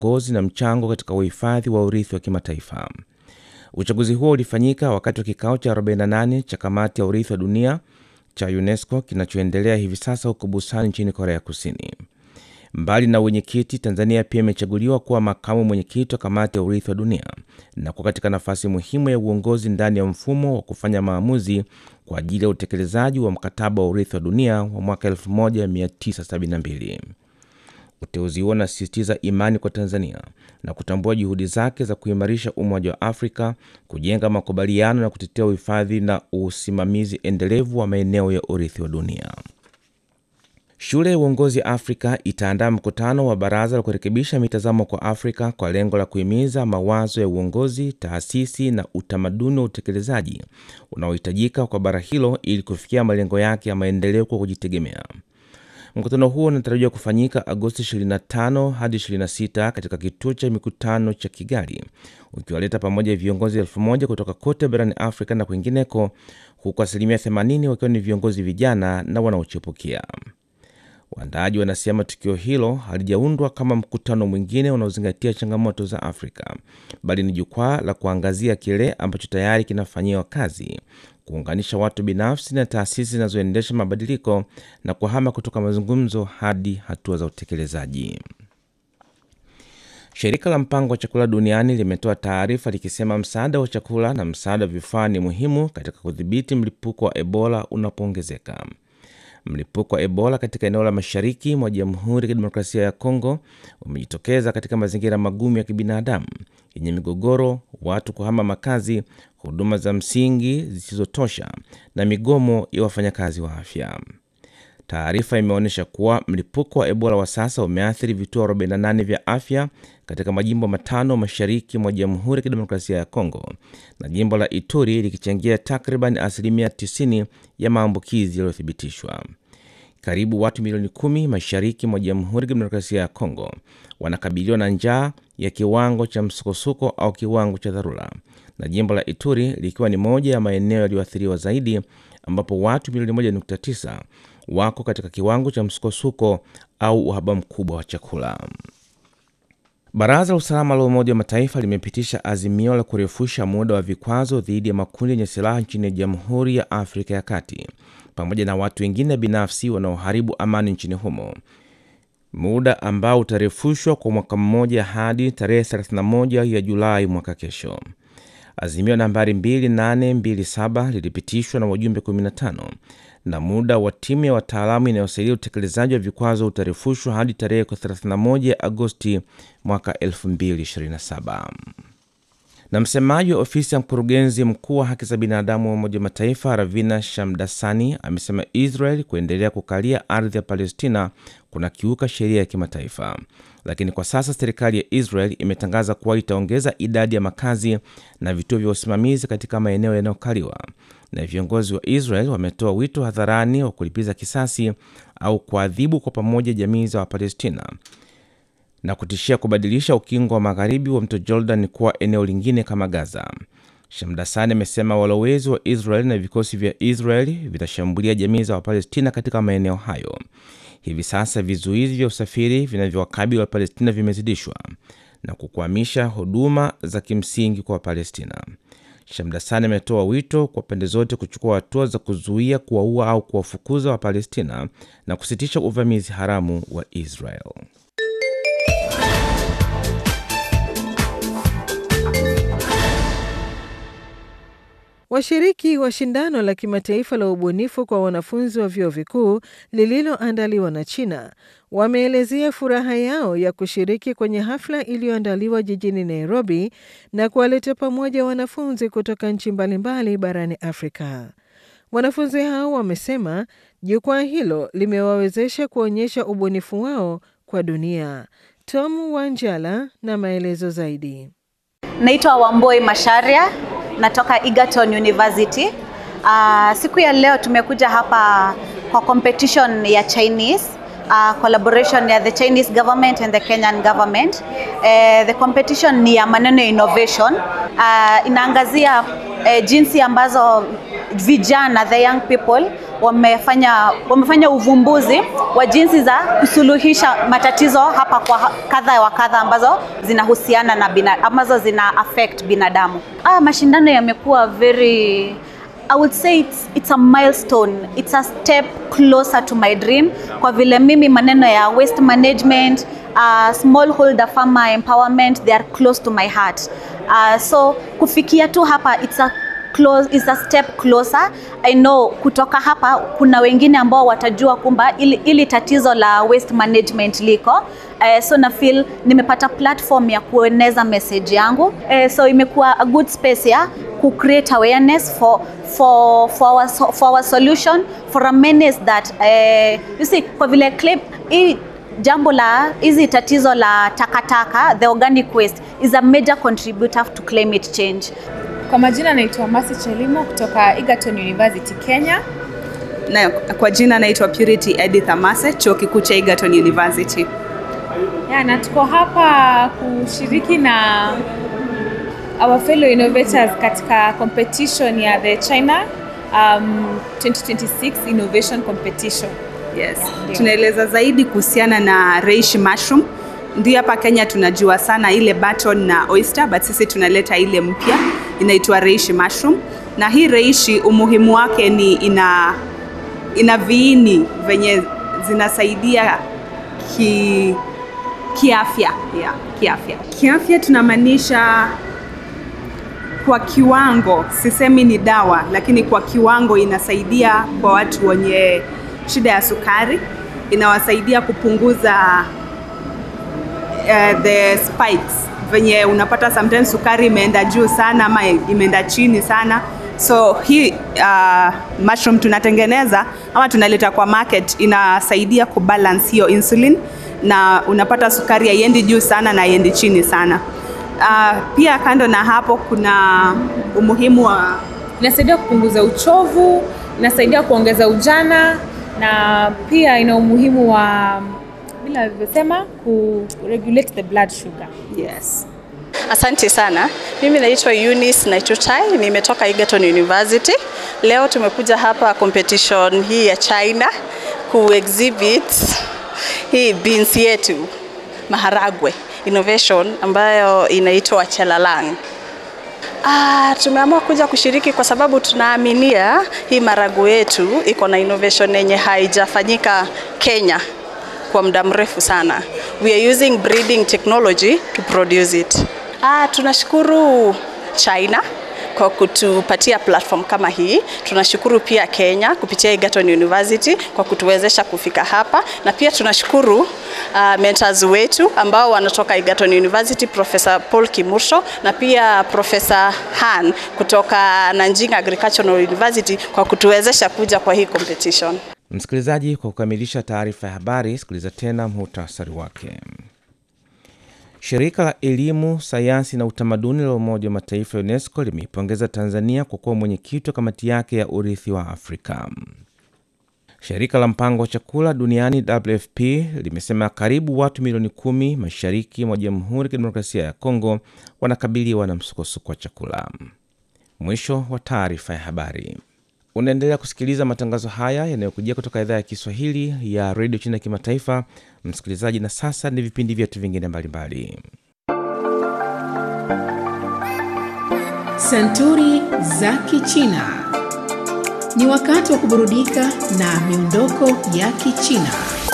uongozi na mchango katika uhifadhi wa urithi wa kimataifa. Uchaguzi huo ulifanyika wakati wa kikao cha 48 cha kamati ya urithi wa dunia cha UNESCO kinachoendelea hivi sasa huko Busan nchini Korea Kusini. Mbali na wenyekiti, Tanzania pia imechaguliwa kuwa makamu mwenyekiti wa kamati ya urithi wa dunia na kuwa katika nafasi muhimu ya uongozi ndani ya mfumo wa kufanya maamuzi kwa ajili ya utekelezaji wa mkataba wa urithi wa dunia wa mwaka 1972. Uteuzi huo unasisitiza imani kwa Tanzania na kutambua juhudi zake za kuimarisha Umoja wa Afrika, kujenga makubaliano na kutetea uhifadhi na usimamizi endelevu wa maeneo ya urithi wa dunia. Shule ya Uongozi Afrika itaandaa mkutano wa baraza la kurekebisha mitazamo kwa Afrika kwa lengo la kuhimiza mawazo ya uongozi, taasisi na utamaduni wa utekelezaji unaohitajika kwa bara hilo ili kufikia malengo yake ya maendeleo kwa kujitegemea. Mkutano huo unatarajiwa kufanyika Agosti 25 hadi 26 katika kituo cha mikutano cha Kigali, ukiwaleta pamoja viongozi elfu moja kutoka kote barani Afrika na kwingineko, huku asilimia 80 wakiwa ni viongozi vijana na wanaochipukia. Waandaaji wanasema tukio hilo halijaundwa kama mkutano mwingine unaozingatia changamoto za Afrika, bali ni jukwaa la kuangazia kile ambacho tayari kinafanyiwa kazi, kuunganisha watu binafsi na taasisi zinazoendesha mabadiliko na kuhama kutoka mazungumzo hadi hatua za utekelezaji. Shirika la mpango wa chakula duniani limetoa taarifa likisema msaada wa chakula na msaada wa vifaa ni muhimu katika kudhibiti mlipuko wa Ebola unapoongezeka. Mlipuko wa Ebola katika eneo la mashariki mwa Jamhuri ya Kidemokrasia ya Kongo umejitokeza katika mazingira magumu ya kibinadamu yenye migogoro, watu kuhama makazi, huduma za msingi zisizotosha na migomo ya wafanyakazi wa afya. Taarifa imeonyesha kuwa mlipuko wa Ebola wa sasa umeathiri vituo 48 vya afya katika majimbo matano mashariki mwa Jamhuri ya Kidemokrasia ya Kongo na jimbo la Ituri likichangia takriban asilimia 90 ya maambukizi yaliyothibitishwa. Karibu watu milioni kumi mashariki mwa Jamhuri ya Kidemokrasia ya Kongo wanakabiliwa na njaa ya kiwango cha msukosuko au kiwango cha dharura, na jimbo la Ituri likiwa ni moja ya maeneo yaliyoathiriwa zaidi, ambapo watu milioni 1.9 wako katika kiwango cha msukosuko au uhaba mkubwa wa chakula. Baraza la Usalama la Umoja wa Mataifa limepitisha azimio la kurefusha muda wa vikwazo dhidi ya makundi yenye silaha nchini Jamhuri ya Afrika ya Kati pamoja na watu wengine binafsi wanaoharibu amani nchini humo, muda ambao utarefushwa kwa mwaka mmoja hadi tarehe 31 ya Julai mwaka kesho. Azimio nambari 2827 lilipitishwa na wajumbe 15 na muda wa timu ya wataalamu inayosaidia utekelezaji wa vikwazo utarefushwa hadi tarehe 31 Agosti mwaka 2027. Na msemaji wa ofisi ya mkurugenzi mkuu wa haki za binadamu wa Umoja wa Mataifa Ravina Shamdasani amesema Israel kuendelea kukalia ardhi ya Palestina kuna kiuka sheria ya kimataifa, lakini kwa sasa serikali ya Israel imetangaza kuwa itaongeza idadi ya makazi na vituo vya usimamizi katika maeneo yanayokaliwa na viongozi wa Israel wametoa wito hadharani wa kulipiza kisasi au kuadhibu kwa pamoja jamii za Wapalestina na kutishia kubadilisha ukingo wa magharibi wa mto Jordan kuwa eneo lingine kama Gaza. Shamdasani amesema walowezi wa Israel na vikosi vya Israel vitashambulia jamii za Wapalestina katika maeneo hayo. Hivi sasa vizuizi vya usafiri vinavyowakabili Wapalestina vimezidishwa na kukwamisha huduma za kimsingi kwa Wapalestina. Shamdasani ametoa wito kwa pande zote kuchukua hatua za kuzuia, kuwaua au kuwafukuza Wapalestina na kusitisha uvamizi haramu wa Israel. Washiriki wa shindano la kimataifa la ubunifu kwa wanafunzi wa vyuo vikuu lililoandaliwa na China wameelezea furaha yao ya kushiriki kwenye hafla iliyoandaliwa jijini Nairobi na kuwaleta pamoja wanafunzi kutoka nchi mbalimbali barani Afrika. Wanafunzi hao wamesema jukwaa hilo limewawezesha kuonyesha ubunifu wao kwa dunia. Tom Wanjala na maelezo zaidi. Naitwa Wamboi Masharia, natoka Egerton University. Uh, siku ya leo tumekuja hapa kwa competition ya Chinese uh, collaboration ya the Chinese government and the Kenyan government. Uh, the competition ni ya maneno ya innovation. Uh, inaangazia uh, jinsi ambazo vijana the young people wamefanya, wamefanya uvumbuzi wa jinsi za kusuluhisha matatizo hapa kwa kadha wa kadha ambazo zinahusiana na bina, ambazo zina affect binadamu. Ah, mashindano yamekuwa very I would say it's, it's a milestone. It's a step closer to my dream. Kwa vile mimi maneno ya waste management, uh, smallholder farmer empowerment, they are close to my heart. Uh, so kufikia tu hapa it's a close, is a step closer. I know kutoka hapa kuna wengine ambao watajua kumba ili, ili tatizo la waste management liko. Uh, so na feel nimepata platform ya kueneza message yangu. Uh, so imekuwa a good space ya ku create awareness for for for our, for our solution for a menace that uh, you see kwa vile claim hii jambo la hizi tatizo la takataka the organic waste is a major contributor to climate change. Kwa majina naitwa Masi Chelimo kutoka Egerton University Kenya. Na kwa jina naitwa Purity Edith Amase, chuo kikuu cha Egerton University. Ya, na tuko hapa kushiriki na our fellow innovators katika competition ya the China um, 2026 Innovation Competition. Yes. Tunaeleza zaidi kuhusiana na reishi mushroom. Ndio hapa Kenya tunajua sana ile button na oyster, but sisi tunaleta ile mpya inaitwa reishi mushroom. Na hii reishi umuhimu wake ni ina ina viini venye zinasaidia ki kiafya yeah, kiafya kiafya tunamaanisha kwa kiwango, sisemi ni dawa, lakini kwa kiwango inasaidia kwa watu wenye shida ya sukari, inawasaidia kupunguza uh, the spikes venye unapata sometimes sukari imeenda juu sana ama imeenda chini sana so hii uh, mushroom tunatengeneza ama tunaleta kwa market inasaidia kubalance hiyo insulin na unapata sukari haiendi juu sana na haiendi chini sana uh, pia kando na hapo kuna umuhimu wa Inasaidia kupunguza uchovu, inasaidia kuongeza ujana na pia ina umuhimu wa bila alivyosema ku regulate the blood sugar. yes Asante sana. Mimi naitwa Eunice Naitutai, nimetoka Egerton University. Leo tumekuja hapa competition hii ya China ku exhibit hii beans yetu maharagwe innovation ambayo inaitwa Chelalang. Ah, tumeamua kuja kushiriki kwa sababu tunaaminia hii maharagwe yetu iko na innovation yenye haijafanyika Kenya kwa muda mrefu sana. We are using breeding technology to produce it. Ah, tunashukuru China kwa kutupatia platform kama hii. Tunashukuru pia Kenya kupitia Egerton University kwa kutuwezesha kufika hapa, na pia tunashukuru uh, mentors wetu ambao wanatoka Egerton University, Professor Paul Kimursho na pia Professor Han kutoka Nanjing Agricultural University kwa kutuwezesha kuja kwa hii competition. Msikilizaji, kwa kukamilisha taarifa ya habari, sikiliza tena muhtasari wake. Shirika la Elimu, Sayansi na Utamaduni la Umoja wa Mataifa ya UNESCO limeipongeza Tanzania kwa kuwa mwenyekiti wa kamati yake ya urithi wa Afrika. Shirika la Mpango wa Chakula Duniani WFP limesema karibu watu milioni kumi mashariki mwa Jamhuri ya Kidemokrasia ya Kongo wanakabiliwa na msukosuko wa chakula. Mwisho wa taarifa ya habari. Unaendelea kusikiliza matangazo haya yanayokujia kutoka idhaa ya Kiswahili ya redio China ya kimataifa. Msikilizaji, na sasa ni vipindi vyetu vingine mbalimbali. Santuri za Kichina. Ni wakati wa kuburudika na miondoko ya Kichina.